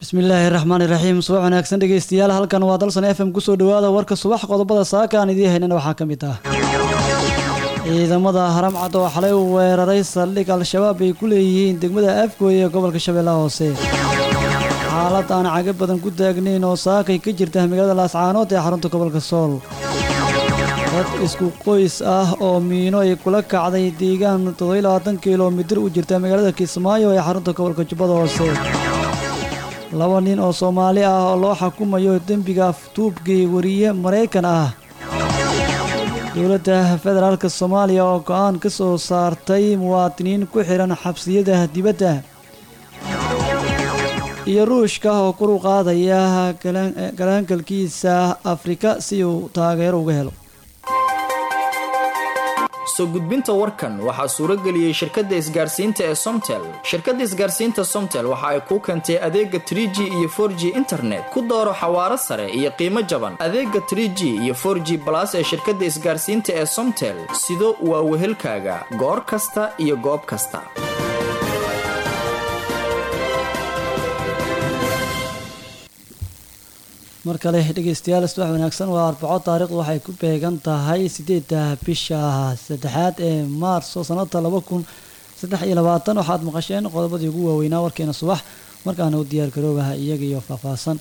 bismillaahi raxmaani raxiim subax wanaagsan dhegeystayaal halkan waa dalsan f m kusoo dhawaada warka subax qodobada saaka aan idiin haynana waxaa ka mid ah ciidamada haramcad oo xalay u weeraray saldhig al-shabaab ay ku leeyihiin degmada afgooy ee gobolka shabeellaha hoose xaalad aan caga badan ku taagnayn oo saakay ka jirta magaalada laascaanood ee xarunta gobolka sool dad isku qoys ah oo miino ay kula kacday deegaan toddobayilabaatan kilomitir u jirta magaalada kismaayo ee xarunta gobolka jubbada hoose laba nin oo soomaali ah oo loo xukumayo dembiga aftuubkii wariye maraykan ah dowladda federaalka soomaaliya oo go-aan ka soo saartay muwaadiniin ku xihan xabsiyada dibadda iyo ruushka oo kor u qaadaya galaangalkiisa afrika si uu taageero uga helo soo gudbinta warkan waxaa suuro geliyey shirkadda isgaarsiinta ee somtel shirkadda isgaarsiinta somtel waxa ay kuu keentay adeega tr g iyo for g internet ku dooro xawaaro sare iyo qiimo jaban adeega tr g iyo for g balas ee shirkadda isgaarsiinta ee somtel sido waa wehelkaaga goor kasta iyo goob kasta mar kale dhegeystayaal subax wanaagsan waa arbaco taariikhdu waxay ku beegan tahay sideedda bisha saddexaad ee maarso sanada laba kun saddex iyo labaatan waxaad maqasheen qodobadii ugu waaweynaa warkeena subax markaana u diyaar garoobaha iyaga iyo faahfaahsan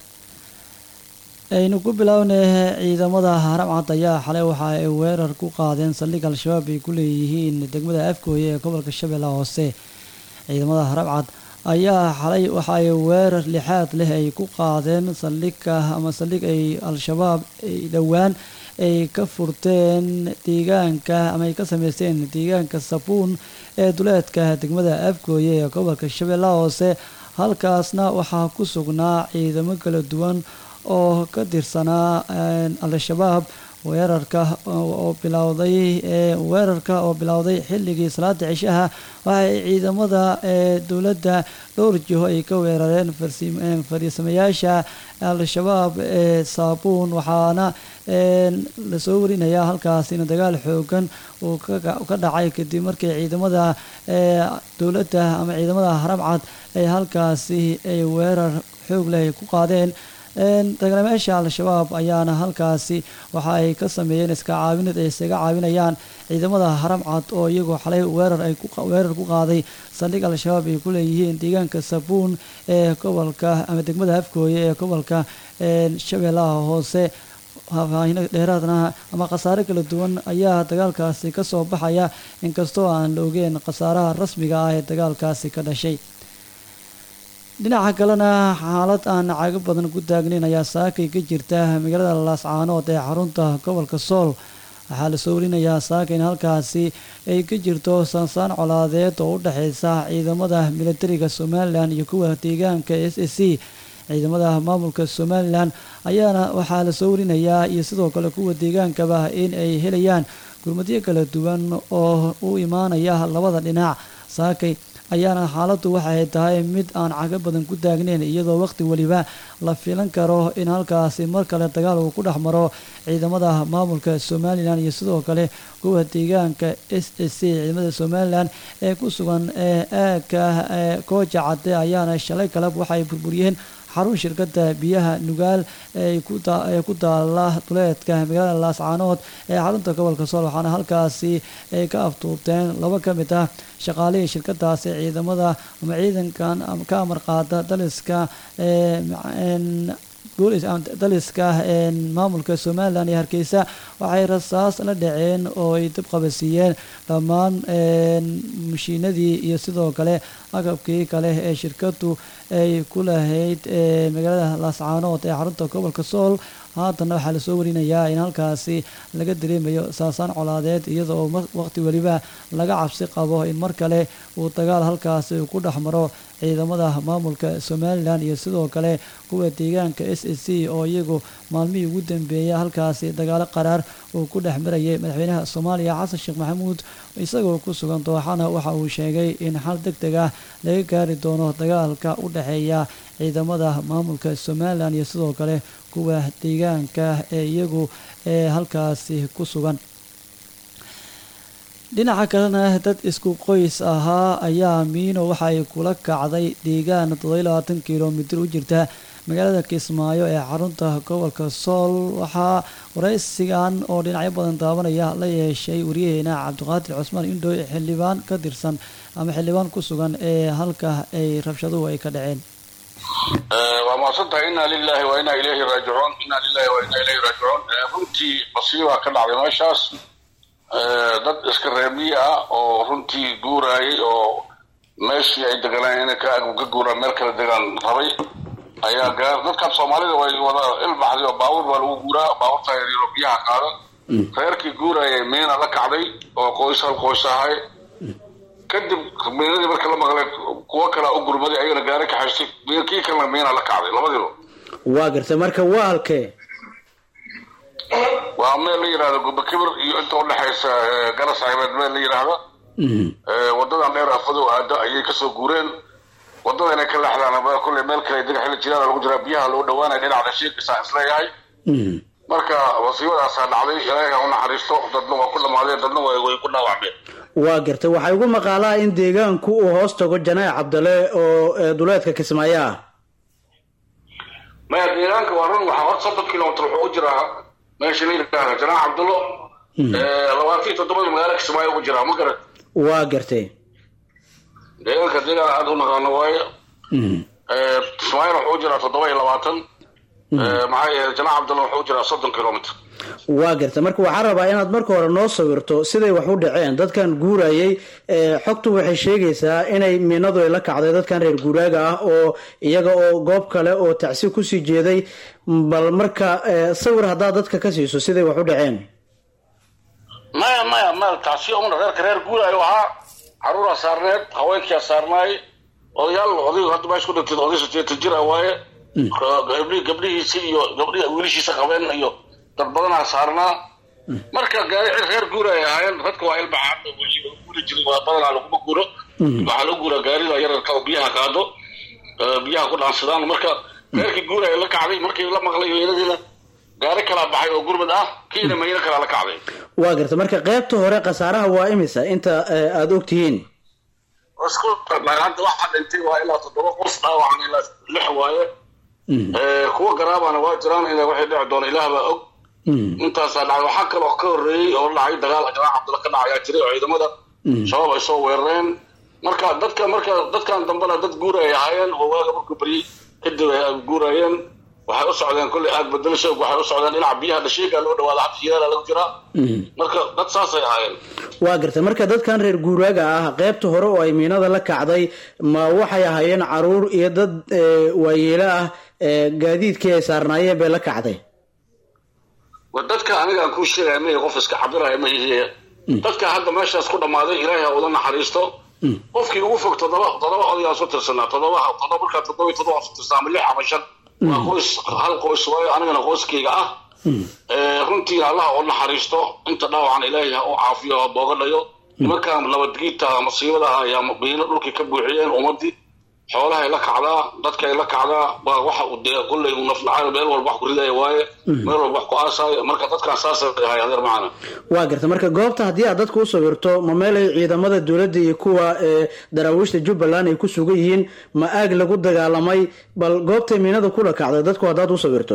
aynu ku bilownay ciidamada haramcad ayaa xalay waxa ay weerar ku qaadeen saldhig al-shabaab ay ku leeyihiin degmada afgooye ee gobolka shabeellaha hoose ciidamada haramcad ayaa xalay waxa ay weerar lixaad leh ay ku qaadeen saldhigka ama saldhig ay al-shabaab dhowaan ay ka furteen deegaanka ama ay ka sameysteen deegaanka sabuun ee duleedka degmada afgooye ee gobolka shabeellaha hoose halkaasna waxaa ku sugnaa ciidamo kala duwan oo ka tirsanaa al-shabaab weerarka oo bilowday weerarka oo bilowday xilligii salaada cishaha waxay ciidamada dowladda dhowr jiho ay ka weerareen fariisamayaasha al-shabaab ee saabuun waxaana lasoo warinayaa halkaasina dagaal xoogan uu ka dhacay kadib markii ciidamada dowladda ama ciidamada haramcad ay halkaasi ay weerar xoog leh ku qaadeen dagaalamayaasha al-shabaab ayaana halkaasi waxa ay ka sameeyeen iska caawinad ay isaga caawinayaan ciidamada haramcad oo iyagoo xalay weerar ay weerar ku qaaday saldhig al-shabaab ay ku leeyihiin deegaanka sabuun ee gobolka ama degmada afgooye ee gobolka shabeellaha hoose faahfaahino dheeraadna ama khasaare kala duwan ayaa dagaalkaasi ka soo baxaya inkastoo aan la ogeen khasaaraha rasmiga ah ee dagaalkaasi ka dhashay dhinaca kalena xaalad aan cago badan ku taagnayn ayaa saakay ka jirta magaalada laascaanood ee xarunta gobolka sool waxaa lasoo warinayaa saaka in halkaasi ay ka jirto saansaan colaadeed oo u dhexeysa ciidamada militariga somalilan iyo kuwa deegaanka s a c ciidamada maamulka somalilan ayaana waxaa lasoo warinayaa iyo sidoo kale kuwa deegaankaba in ay helayaan gurmadyo kala duwan oo u imaanaya labada dhinac saakay ayaana xaaladdu waxay tahay mid aan cago badan ku taagnayn iyadoo waqti weliba la filan karo in halkaasi mar kale dagaal uu ku dhex maro ciidamada maamulka somalilan iyo sidoo kale kuwa deegaanka s a c ciidamada somalilan ee ku sugan ee aagka kooja cadde ayaana shalay kaleb waxay burburiyeen xarun shirkada biyaha nugaal ee ku taala duleedka magaalada laascaanood ee xarunta gobolka sool waxaana halkaasi ay ka aftuubteen laba ka mid ah shaqaalihii shirkadaasi ciidamada ama ciidankan ka amar qaada daliska daliska maamulka somalilan iyo hargeysa waxay rasaas la dhaceen oo ay dib qabasiiyeen dhammaan mashiinadii iyo sidoo kale agabkii kale ee shirkadu ay ku lahayd magaalada laascaanood ee xarunta gobolka sool haatana waxaa lasoo warinayaa in halkaasi laga dareemayo saasaan colaadeed iyadoo waqti weliba laga cabsi qabo in mar kale uu dagaal halkaasi ku dhex maro ciidamada maamulka somalilan iyo sidoo kale kuwa deegaanka s a c oo iyagu maalmihii ugu dambeeya halkaasi dagaalo qaraar uu ku dhex marayay madaxweynaha soomaaliya xasan sheekh maxamuud isagoo ku sugan dooxana waxa uu sheegay in xal deg deg ah laga gaari doono dagaalka u dhexeeya ciidamada maamulka somalilan iyo sidoo kale kuwa deegaanka ee iyagu ee halkaasi ku sugan dhinaca kalena dad isku qoys ahaa ayaa miino waxa ay kula kacday deegaan toddobiyo labaatan kilomitir u jirta magaalada kismaayo ee xarunta gobolka sool waxaa waraysigan oo dhinacyo badan daabanaya la yeeshay wariyaheena cabdiqaadir cusmaan indhooy xildhibaan ka tirsan ama xildhibaan ku sugan ee halka ay rabshaduhu ay ka dhaceen waa mahadsantahay inna lilahi wa inna ilayhi raajicuun inna lilahi wa inna ilayhi raajicuun runtii masiibaa ka dhacday meeshaas dad iska reebiye ah oo runtii guuraayay oo meeshii ay deganaan inay ka guuraan meel kala degaan rabay ayaa gaar dadkan soomaalida way wada ilbaxday oo baabuur baa lagu guuraa baabuurta yaryaro biyaha qaada reerkii guuraayay miina la kacday oo qoys hal qoys ahay kadib miinadii marka la maqlay kuwo kalea u gurmaday ayagana gaari kaxaystay kii kalena miina la kacday labadiiba waa gartay marka waa halkee waa meel la yidhahdo gubakibir iyo inta udhexaysa garas caybeed meel la yidhaahda wadadan dheer afadow aado ayay kasoo guureen wadada inay ka leexdaan kulley meel kale dega xilli jiraan lagu jiraa biyaha loo dhawaanaya dhinaca shiikisaa isleeyahay marka wasiibadaasaa dhacday ilaahay ha u naxariisto dadna waa ku dhamaadeen dadna way ku dhaawacmeen waa gartay waxaa igu maqaalaa in deegaanku uu hoos tago janaac cabdale oo duleedka kismaayo ah maya deegaanka waa run waxaa hor soddon kilomitr wuxuu u jiraa meesha la yidhaahda janaac cabdulo labaatan iyo toddobada magaalo kismaayo ugu jiraa ma garat waa gartay deegaanka deegaan aada u naqaano waaye kismaayona wuxuu u jiraa toddoba iyo labaatan maxaa yeele janaac cabdulla wuxuu u jiraa soddon kilomitr waa garta marka waxaa rabaa inaad marka hore noo sawirto siday wax u dhaceen dadkan guurayay xogtu waxay sheegaysaa inay miinadu ay la kacday dadkan reer guuraaga ah oo iyaga oo goob kale oo tacsi kusii jeeday bal marka sawir haddaad dadka ka siiso siday wax u dhaceen maya maya meel tacsi umna reerka reer guuraayo ahaa caruuraa saarneed haweenkiyaa saarnaay odayaal odaygu hadda meesha ku dhintay oday sideetan jira waaye gabdhihiisi iyo gabdhi wiilishiisa qabeen iyo dad badanaa saarnaa marka gaari reer guura ay ahaayeen dadka waa ilbaxaad guuri jiray waa badanaa laguma guuro waxaa lagu guuraa gaarida yararka oo biyaha qaado biyaha ku dhaansadaan marka reerkii guura ay la kacday markii la maqlay meynadiina gaari kalaa baxay oo gurmad ah kiina meyno kalaa la kacday waa garta marka qaybta hore khasaaraha waa imisa inta aada og tihiin isku hadda waxaa dhintay waa ilaa toddoba qof dhaawacan ilaa lix waaye kuwa garaabana waa jiraan ina waxay dhici doona ilaah baa og intaasaa dhacay waxaa kaloo ka horreeyey oo dhacay dagaal janaac cabdulla ka dhacayaa jiray oo ciidamada shabaab ay soo weerareen marka dadka marka dadkan dambena dad guura ay ahaayeen oo waaga markuu baryey kadib ay guurayeen waxay u socdeen kolley aag bedelasho waxay u socdeen dhinaca biyaha dhashiiga loo dhawaada hadda hiyaala lagu jiraa marka dad saasay ahaayeen waa gartay marka dadkan reer guuraaga ah qaybta hore oo ay miinada la kacday ma waxay ahaayeen caruur iyo dad waayeelo ah gaadiidkii ay saarnaayeen bay la kacday dadka aniga aan kuu sheegaya ma qof iska cabiraya ma ihiye dadka hadda meeshaas ku dhammaaday ilaahay ha uda naxariisto qofkii ugu fog toddoba toddoba odayaa su tirsanaa toddoba toddoba markaa toddoba toddoba su tirsanaa ama lix ama shan waa qoys hal qoys waayo anigana qoyskayga ah runtiina allaha u naxariisto inta dhaawacan ilaahay ha u caafiyo ha boogadhayo nimankan nabadgiidta masiibada ah ayaa miino dhulkii ka buuxiyeen ummadii xoolahay la kacdaa dadkay la kacdaa waa waxa uu dee kulley uu naflacayo meel walba wax ku ridaya waaye meel walba wax ku aasaayo marka dadkan saasay ahay adeer macana waa garta marka goobta haddii aad dadka u sawirto ma meel ay ciidamada dowladda iyo kuwa daraawiishta jubbaland ay ku sugan yihiin ma aag lagu dagaalamay bal goobtay miinada kula kacday dadku haddaad u sawirto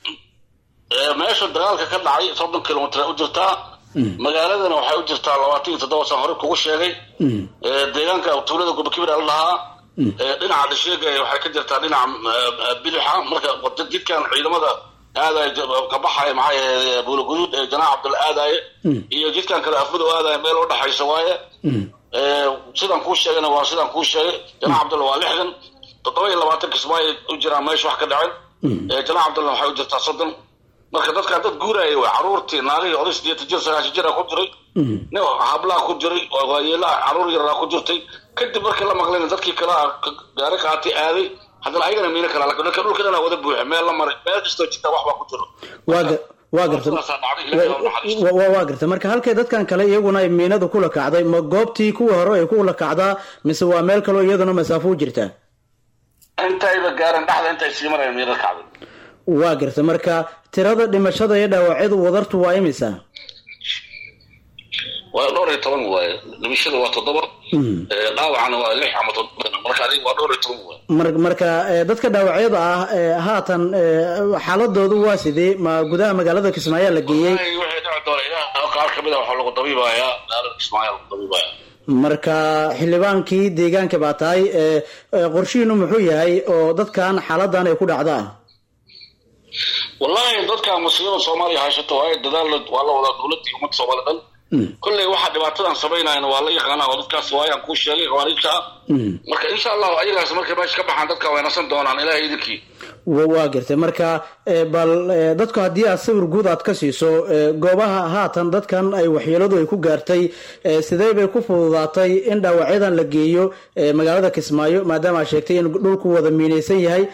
meesha dagaalka ka dhacay soddon kilomitr u jirtaa magaaladana waxay u jirtaa labaatan iyo toddoba san hore kugu sheegay deegaanka tuulada gubakibir la dhahaa dhinaca dhasheega waxay ka jirtaa dhinaca bilixa marka jidkan ciidamada aadaay ka baxaya maxay ahayd buulaguduud ee janaac cabdulla aadaye iyo jidkan kale afmadow aadaye meel u dhexaysa waaye sidaan kuu sheegayna waa sidaan kuu sheegay janaac cabdulla waa lixdan toddoba iyo labaatan kismaayo u jiraan meesha wax ka dhacen janaac cabdulla waxay u jirtaa soddon marka dadkaa dad guuraya way caruurtii naagihii oday sideetan jir sagaashan jira ku jiray nin hablaa ku jiray waayeelaa caruur yaraa ku jirtay kadib markii la maqlayna dadkii kale gaari qaatay aaday haddana ayagana miino kala laka dhanka dhulka dhanaa wada buuxa meel la maray meel kastoo jirta wax baa ku jiro waa garta waa garta marka halkay dadkan kale iyaguna ay miinadu kula kacday ma goobtii kuwii hore ay kula kacdaa mise waa meel kaloo iyaduna masaafo u jirtaa intayba gaaran dhexda intay sii mareen miino kacday waa garta marka tirada dhimashada iyo dhaawacyadu wadartu waa imisa waa dhowr iyo toban waaye dhimashada waa toddoba dhaawacana waa lix ama toddoba marka adiga waa dhowr iyo toban waaye mar marka dadka dhaawacyada ah haatan xaaladoodu waa sidee ma gudaha magaalada kismaayo la geeyey waxay dhici doona ilaah qaar kamid a waxaa lagu dabiibayaa magaalada kismaayo lagu dabiibaya marka xildhibaankii deegaanka baa tahay qorshihiinu muxuu yahay oo dadkan xaaladan ay ku dhacdaa wallahi dadka musiibada soomaaliya haysato waa dadaal waa la wadaa dowladda iyo ummadda soomaaliya dhan kolley waxaa dhibaatadan samaynayan waa la yaqaanaa oo dadkaas waayaan kuu sheegay khawaariijta ah marka insha allahu ayagaas markay meesha ka baxaan dadka way nasan doonaan ilahay idinkii waa gartay marka bal dadku haddii aad sawir guud aad ka siiso goobaha haatan dadkan ay waxyeeladu ay ku gaartay sidee bay ku fududaatay in dhaawacyadan la geeyo magaalada kismaayo maadaama aad sheegtay in dhulku wada miinaysan yahay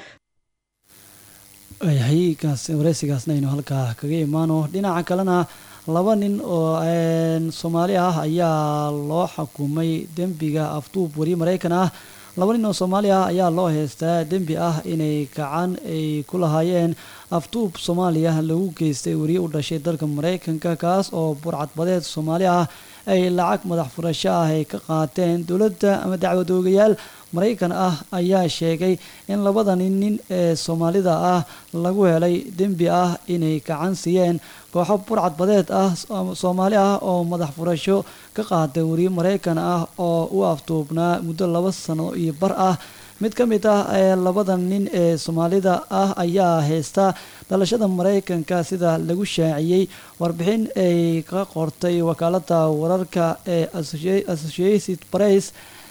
haygaas wareysigaasna aynu halkaa kaga imaano dhinaca kalena laba nin oo soomaali ah ayaa loo xukumay dembiga afduub wariye maraykan ah laba nin oo soomaali ah ayaa loo heystaa dembi ah inay gacan ay ku lahaayeen afduub soomaaliya lagu geystay wariye u dhashay dalka maraykanka kaas oo burcadbadeed soomaali ah ay lacag madax furasho ah ay ka qaateen dowladda ama dacwadoogayaal maraykan ah ayaa sheegay in labadani nin ee soomaalida ah lagu helay dembi ah inay gacan siiyeen kooxo burcadbadeed ah soomaali ah oo madax furasho ka qaatay wariye maraykan ah oo u afduubnaa muddo laba sano iyo bar ah mid ka mid ah ee labada nin ee soomaalida ah ayaa haysta dhalashada maraykanka sida lagu shaaciyey warbixin ay ka qortay wakaalada wararka ee associated press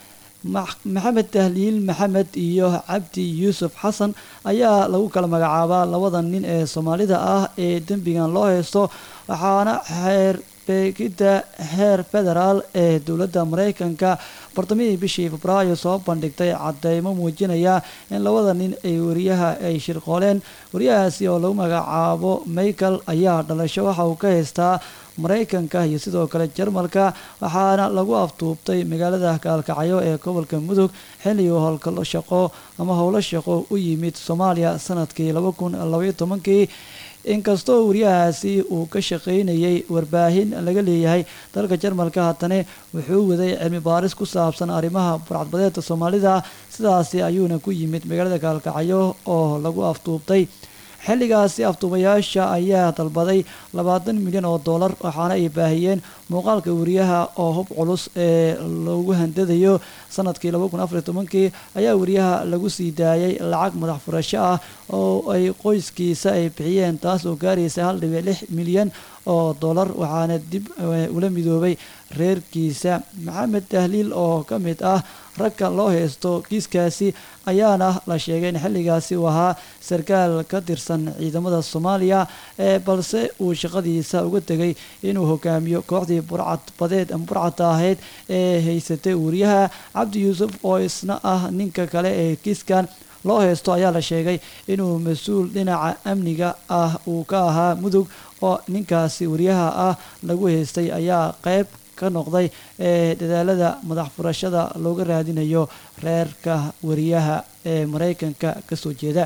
maxamed tahliil maxamed iyo cabdi yuusuf xasan ayaa lagu kala magacaabaa labada nin ee soomaalida ah ee dembigan loo haysto waxaana xeer beegidda heer federaal ee dowladda maraykanka bartamihii bishii febraayo soo bandhigtay cadeymo muujinaya in labada nin ay wariyaha ay shirqooleen wariyahaasi oo lagu magacaabo michael ayaa dhalasho waxa uu ka haystaa maraykanka iyo sidoo kale jarmalka waxaana lagu afduubtay magaalada kaalkacyo ee gobolka mudug xilligii howlgalo shaqo ama howlo shaqo u yimid soomaaliya sanadkii laba kun labaiyo tobankii inkastoo wariyahaasi uu ka shaqaynayay warbaahin laga leeyahay dalka jarmalka haddana wuxuu waday cilmi baaris ku saabsan arrimaha burcadbadeedka soomaalida sidaasi ayuuna ku yimid magaalada kaalkacyo oo lagu afduubtay xilligaasi afduubayaasha ayaa dalbaday labaatan milyan oo dollar waxaana ay baahiyeen muuqaalka wariyaha oo hub culus ee lagu handadayo sanadkii laba kun afariy tobankii ayaa wariyaha lagu sii daayay lacag madax furasho ah oo ay qoyskiisa ay bixiyeen taas oo gaaraysa hal dhibic lix milyan oo dollar waxaana dib ula midoobay reerkiisa maxamed tahliil oo ka mid ah ragka loo haysto kiiskaasi ayaana la sheegay in xilligaasi uu ahaa sarkaal ka tirsan ciidamada soomaaliya ee balse uu shaqadiisa uga tegay inuu hogaamiyo kooxdii burcadbadeed burcadda ahayd ee haysatay wariyaha cabdi yuusuf oo isna ah ninka kale ee kiiskan loo haysto ayaa la sheegay inuu mas-uul dhinaca amniga ah uu ka ahaa mudug oo ninkaasi wariyaha ah lagu haystay ayaa qeyb ka noqday ee dadaalada madax furashada looga raadinayo reerka wariyaha ee maraykanka kasoo jeeda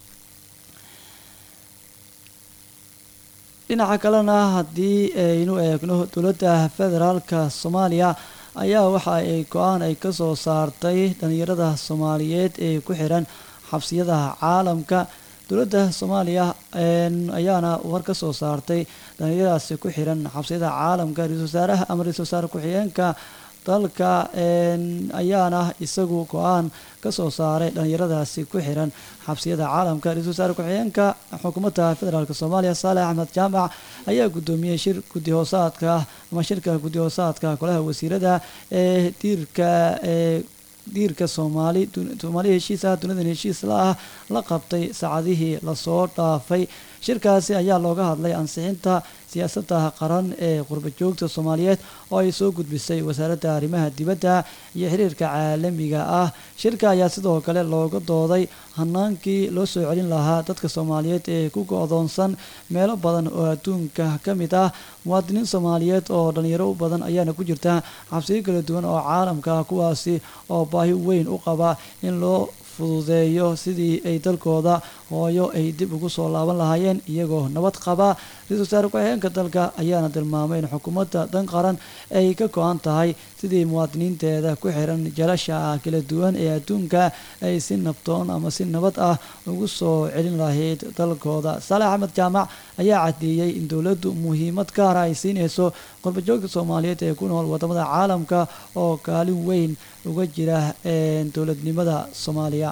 dhinaca kalena haddii aynu eegno dowladda federaalka soomaaliya ayaa waxa ay go-aan ay kasoo saartay dhalinyarada soomaaliyeed ee ku xiran xabsiyada caalamka dowladda soomaaliya ayaana war ka soo saartay dhalinyaradaasi ku xiran xabsiyada caalamka ra-isul wasaaraha ama ra-isul wasaare ku-xigeenka dalka ayaana isagu go-aan kasoo saaray dhalinyaradaasi ku xiran xabsiyada caalamka ra-isul wasaare ku-xigeenka xukuumadda federaalk soomaaliya saalex axmed jaamac ayaa guddoomiyey shir guddi hoosaadka ama shirka guddi hoosaadka golaha wasiirada ee diirka ee diirka soomaali soomaali heshiis ah dunidan heshiis la ah la qabtay saacadihii lasoo dhaafay shirkaasi ayaa looga hadlay ansixinta siyaasadda qaran ee qurbajoogta soomaaliyeed oo ay soo gudbisay wasaaradda arrimaha dibadda iyo xiriirka caalamiga ah shirka ayaa sidoo kale looga dooday hanaankii loo soo celin lahaa dadka soomaaliyeed ee ku go-doonsan meelo badan oo adduunka ka mid ah muwaadiniin soomaaliyeed oo dhalinyaro u badan ayaana ku jirta xabsiyo kala duwan oo caalamka kuwaasi oo baahi weyn u qaba in loo fududeeyo sidii ay dalkooda hooyo ay dib ugu soo laaban lahaayeen iyagoo nabad qaba ra-iisul wasaare ku-xigeenka dalka ayaana tilmaamay in xukuumadda dan qaran ay ka go-an tahay sidii muwaadiniinteeda ku xiran jalasha kala duwan ee adduunka ay si nabtoon ama si nabad ah ugu soo celin lahayd dalkooda saalex axmed jaamac ayaa cadeeyey in dowladdu muhiimad gaara ay siinayso qurbajoogta soomaaliyeed ee ku nool wadamada caalamka oo kaalin weyn uga jira dowladnimada soomaaliya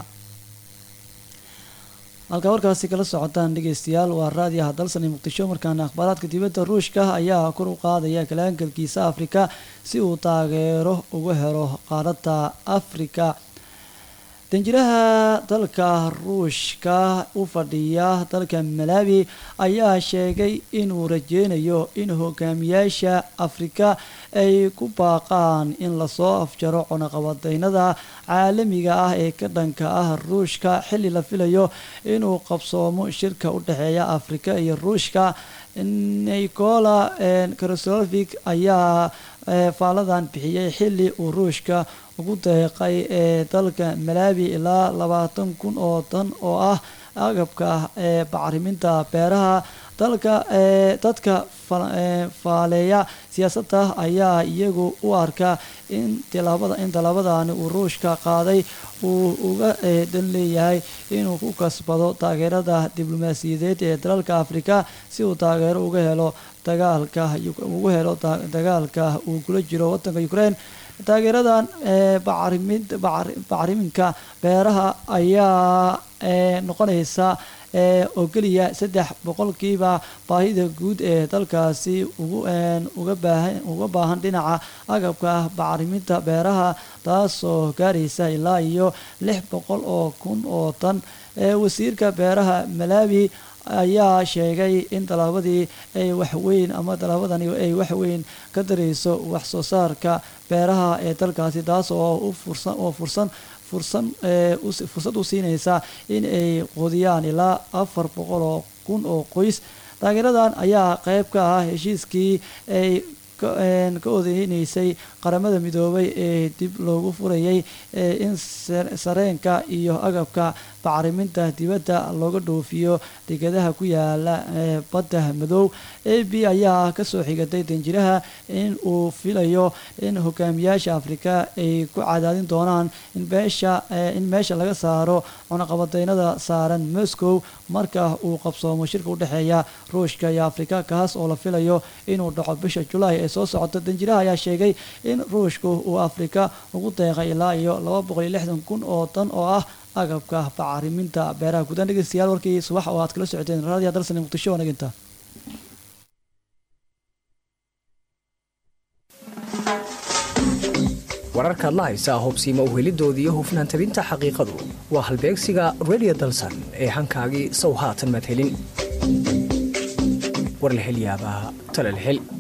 halkaa warkaasi kala socotaan dhegeystayaal waa raadiyaha dalsan ee muqdisho markaana akhbaaraadka dibadda ruushka ayaa kor u qaadaya kalaangalkiisa afrika si uu taageero uga helo qaaradda afrika danjiraha dalka ruushka u fadhiya dalka malawi ayaa sheegay inuu rajeynayo in hogaamiyaasha afrika ay ku baaqaan in lasoo afjaro cunaqabadeynada caalamiga ah ee ka dhanka ah ruushka xilli la filayo inuu qabsoomo shirka u dhexeeya afrika iyo ruushka nicola kroslovic ayaa faaladan bixiyey xilli uu ruushka ugu deeqay ee dalka malawi ilaa labaatan kun oo tan oo ah agabka ee bacriminta beeraha dalka dadka faaleeya siyaasadda ayaa iyagu u arka in tilaabada in tallaabadani uu ruushka qaaday uu uga dan leeyahay inuu ku kasbado taageerada diblomaasiyadeed ee dalalka afrika si uu taageero uga helo dagaalka ugu helo dagaalka uu kula jiro wadanka ukraine taageeradan bacriminka beeraha ayaa noqonaysa oo keliya saddex boqolkiiba baahida guud ee dalkaasi uga baahan dhinaca agabka bacriminta beeraha taasoo gaaraysa ilaa iyo lix boqol oo kun oo tan wasiirka beeraha malawi ayaa sheegay in tallaabadii ay waxweyn ama tallaabadani ay waxweyn ka darayso wax soo saarka beeraha ee dalkaasi taas oo fursan oo fursan fursan fursad u siinaysa in ay qudiyaan ilaa afar boqol oo kun oo qoys taageeradan ayaa qeyb ka ah heshiiskii ay ka odeyneysay qaramada midoobay ee dib loogu furayay in sareenka iyo agabka bacriminta dibadda looga dhoofiyo degadaha ku yaala badda madow a b ayaa kasoo xigatay danjiraha in uu filayo in hogaamiyaasha afrika ay ku cadaadin doonaan in meesha in meesha laga saaro cunaqabadeynada saaran moscow marka uu qabsoomo shirka udhexeeya ruushka iyo afrika kaas oo la filayo inuu dhaco bisha julaay ee soo socota danjiraha ayaa sheegay in ruushku uu afrika ugu deeqay ilaa iyo laba boqol iyo lixdan kun oo tan oo ah agabka bacriminta beeraha guudaan dhegeystayaal warkii subax oo aad kala socoteen raadiya dalsani muqdisho wanaginta wararkaad la haysaa hubsiima uhelidoodii iyo hufnaan tabinta xaqiiqadu waa halbeegsiga radio dalsan ee hankaagii sow haatan maad helin war la hel yaabaa tale la hel